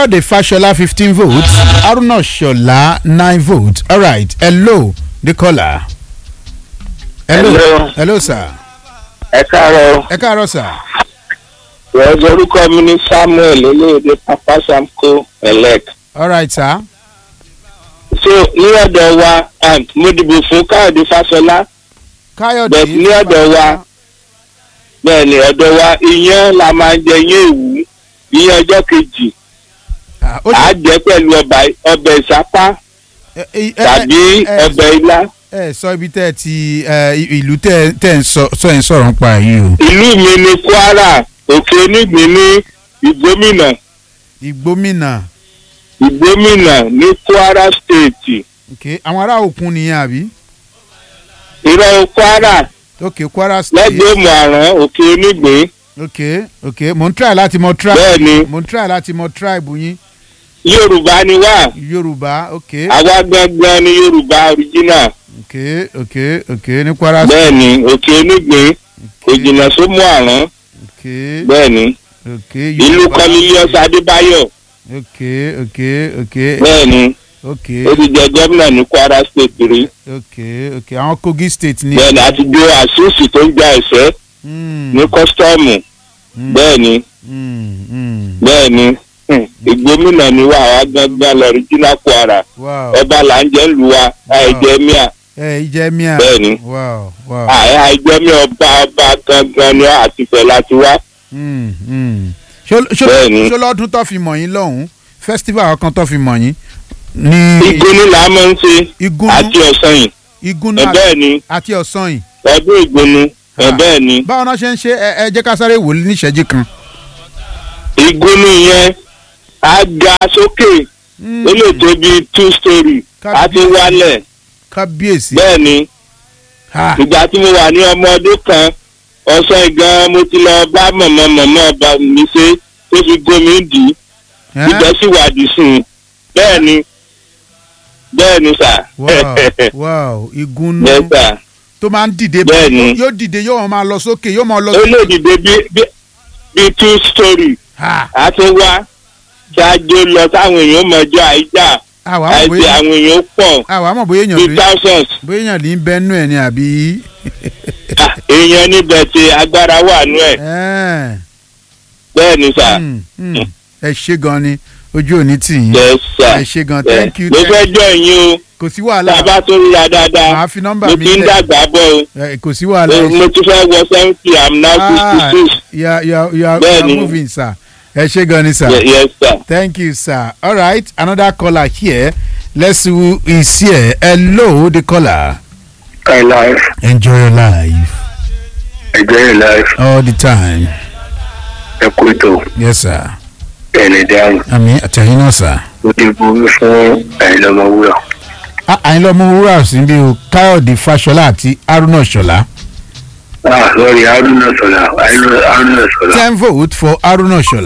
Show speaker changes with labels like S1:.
S1: Kayode Fashola fifteen votes Haruna Shola nine votes alright hello the caller. hello
S2: Hello.
S1: hello sir
S2: ẹ káàárọ̀
S1: ẹ káàárọ̀ sir.
S2: wọ́n orúkọ mi ní samuel olóòde papa samko elec
S1: alright sir.
S2: so ní ọ̀dọ̀ wa um, mo dìbò fún káyọ̀dé fáṣọlá
S1: Kayode
S2: Bẹ́ẹ̀ ní ọ̀dọ̀ wa. bẹ́ẹ̀ ni ọ̀dọ̀ wa iyán la máa ń jẹ iyán èwú iyán ọjọ́ kejì
S1: Ah, ó
S2: à á
S1: ṣe-
S2: jẹ pẹ̀lú ọba- ọbẹ̀ ìsápá
S1: ẹ- ẹ- ẹ-
S2: tàbí
S1: ẹ-
S2: ọbẹ̀ ilá
S1: ẹ sọ ibi tẹ́ ẹ ti ẹ, ìlú tẹ́ ẹ- tẹ́ ẹ ń sọ sọ ẹ̀ ń sọ̀rọ̀ ń pa yìí o.
S2: ìlú mi ní kwara òkè onígbín ní ìgbómìnà
S1: ìgbómìnà
S2: ìgbómìnà ní kwara state
S1: ok àwọn ará òkun nìyẹn àbí.
S2: ìrọ̀ kwara
S1: ok Kwara state
S2: lẹ́gbẹ̀ẹ́ mọ̀ràn òkè onígbín
S1: ok ok mo ń try láti mọ tribe
S2: bẹ́ẹ̀ ni
S1: mo ń try láti mọ tribe yín
S2: yorùbá ni wá
S1: Yorùbá ok
S2: àwa gangan ni yorùbá original
S1: ok ok ok ní Kwara state
S2: bẹ́ẹ̀ ni òkè onígbín kò jìnnà sómú àrán
S1: ok
S2: bẹ́ẹ̀ ni
S1: ok
S2: ìlú
S1: Yorùbá
S2: kọ́lílíọ́sì adébáyọ̀
S1: ok ok ok
S2: bẹ́ẹ̀ ni
S1: ok
S2: ó ti jẹ gómìnà ní kwara state rí
S1: ok ok àwọn Kogi state ni.
S2: bẹ́ẹ̀ ni àti jó àṣìṣì tó ń gba ẹ̀sẹ̀
S1: Mm,
S2: ní kọ́sítọ́ọ̀mù
S1: mm,
S2: bẹ́ẹ̀ ni
S1: mm, mm.
S2: bẹ́ẹ̀ ni hmm, ìgbómìnà ni wá àwa gangan lọ original kwara
S1: wow
S2: ọba là ń jẹ́ ń lu wa àìjẹ́ míà
S1: ẹ ìjẹ mìíràn
S2: bẹ́ẹ̀ ni
S1: wow wow
S2: àìjẹ́ míà ọba ọba gangan ni àtìfẹ́ láti wá
S1: mm, mm. Ṣó- ṣó-
S2: Bẹ́ẹ̀ ni.
S1: ṣó lọ́dún tó fi mọ̀ yín lọ́hùn-ún festival kan tó fi mọ̀ yín ní
S2: ìgbóni là á máa ń ṣe
S1: igúnnú
S2: àti ọ̀sán yìí
S1: igúnnú
S2: ẹ bẹ́ẹ̀ ni
S1: àti ọ̀sán yìí
S2: ọdún ìgbóni ẹ
S1: Ah.
S2: bẹ́ẹ̀ ni
S1: báwo náà ṣe ń ṣe ẹ ẹ jẹ́ ká sáré wò ó níṣẹ́jú kan.
S2: ìgbóni yẹn á ga sókè
S1: Mm,
S2: ó lè tó bí two story á ti wálẹ̀
S1: kábíyèsí
S2: bẹ́ẹ̀ ni
S1: Ha,
S2: ìgbà tí mo wà ní ọmọ ọdún kan ọ̀sán gan mo ti lọ bá mọ̀mọ́ mọ̀mọ́ ọba mi ṣe tó fi gómi dì í
S1: ẹ́?
S2: ibẹ̀ sì wà dì sí i bẹ́ẹ̀ ni bẹ́ẹ̀ ni sà
S1: wow wow igúnnú
S2: bẹ́ẹ̀ sà
S1: tó máa ń dìde
S2: Bẹ́ẹ̀ ni.
S1: yóò dìde yóò máa lọ sókè yóò máa lọ
S2: ó lè dìde bí bí- bí two story
S1: Ha,
S2: a tún wá ṣáájú lọ táwọn èèyàn mọjọ àìjà
S1: àwa mọ̀
S2: àìsí
S1: bóyá
S2: àwọn èèyàn pọ̀
S1: àwa mọ̀ bóyá èèyàn
S2: bíi
S1: lè
S2: thousands
S1: bóyá èèyàn lè ń bẹ́nu ẹ̀ ni àbí.
S2: Ah, èèyàn níbẹ̀ tí agbára wà nú ẹ̀
S1: Ẹ́ẹ̀.
S2: bẹ́ẹ̀ ni sà
S1: Mm, mm. ẹ ṣe gan ni ojú òní tì yín
S2: yes sà
S1: ẹ ṣe gan
S2: Yes.
S1: thank you
S2: mo
S1: thank
S2: fẹ́
S1: you.
S2: jọ ìyín o
S1: kò sí
S2: tá a
S1: wàhálà
S2: bá tó ríra dáadáa
S1: màá fi nọ́mbà
S2: mo
S1: mi
S2: ti ń
S1: lẹ̀
S2: dàgbà bọ̀
S1: Ẹ, kò sí
S2: o
S1: wàhálà ẹ
S2: Mo- mo ti fẹ́ wọ seventy i'm now fifty
S1: Ah,
S2: six
S1: you are you are you are, you
S2: Bẹ́ẹ̀
S1: are
S2: ni.
S1: moving sir ẹ ṣe gan ni sir
S2: yes sir.
S1: thank you sir all right another caller here let's see who is here hello the caller
S3: High life,
S1: enjoy your life
S3: enjoy your life,
S1: all the time
S3: ẹ kú ètò
S1: yes sir
S3: ẹni dáhùn.
S1: àmì àtẹ̀yìn náà sir.
S3: Mo ti borí fún àìlọ́mọwúrà.
S1: àyìnlá ọmọ wúrà sí bí o káyọ̀dé fáṣọlá àti haruna ṣọlá
S3: Ah, lórí Haruna Sọlá, Haruna Sọlá.
S1: ten vote for haruna ṣọlá.